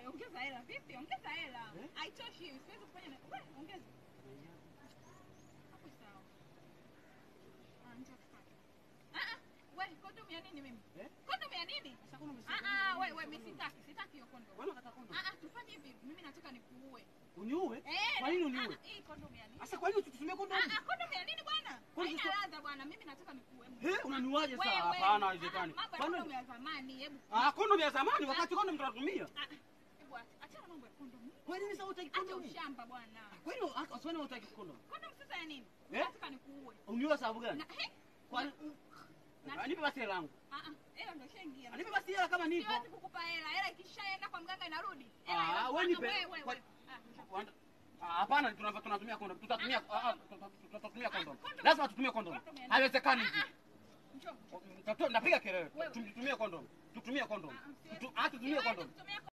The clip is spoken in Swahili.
ongeza hela. Vipi? Ongeza hela. Eh? Haitoshi hiyo. Siwezi kufanya na wewe ongeza. Hapo sawa. Ah, njoo tupate. Ah ah, wewe kondomu ya nini mimi? Eh? Kondomu ya nini? Sasa kuna msiko- Ah ah, wewe wewe mimi sitaki. Sitaki hiyo kondomu. Wewe unataka kondomu? Ah ah, tufanye hivi. Mimi nataka nikuue. Uniue? Eh. Kwa nini ah, uniue? ah, Hii kondomu ya nini? Sasa kwa nini tutumie Ah kondomu? ah, kondomu ya nini bwana? Kwani Haina sasa- ladha bwana. Mimi nataka nikuue. Eh, unaniuaje sasa? Wewe, Hapana, ah, haiwezekani. Mambo ya Kwani- kondomu ya zamani, hebu. Ah, kondomu ya zamani wakati kondomu tunatumia. Ah, ah, hebu acha. Achana mambo ya kondomu. Kwa nini sasa hutaki Acha kondomu? ushamba bwana. Kwa nini waswani hutaki kondomu? Kondomu sasa ya nini? Eh? Nataka nikuue. Uniue sababu gani? Na he? Kwa Na- Nipe basi hela yangu. Ah ah, hela ndio ishaingia. Nipe basi hela kama nipo. Siwezi kukupa hela. Hela ikishaenda kwa mganga inarudi. Hela Ah, inafuata wewe nipe. wewe, Kwa- wewe. Ah, njoo. Wanda- Ah, Hapana, tunava- tunatumia kondom. Tutatumia ah, ah, tuta- tutatumia kondom. kondom. Lazima tutumie kondom. Kondom ya nini? Haiwezekani Ah, hivi. ah, njoo. Tatu- Napiga kelele. Wewe. Tutumie kondom. Tutumie kondom. Ah, ah, siwezi. Tu- ah, tutumie Siwezi kondom. kutumia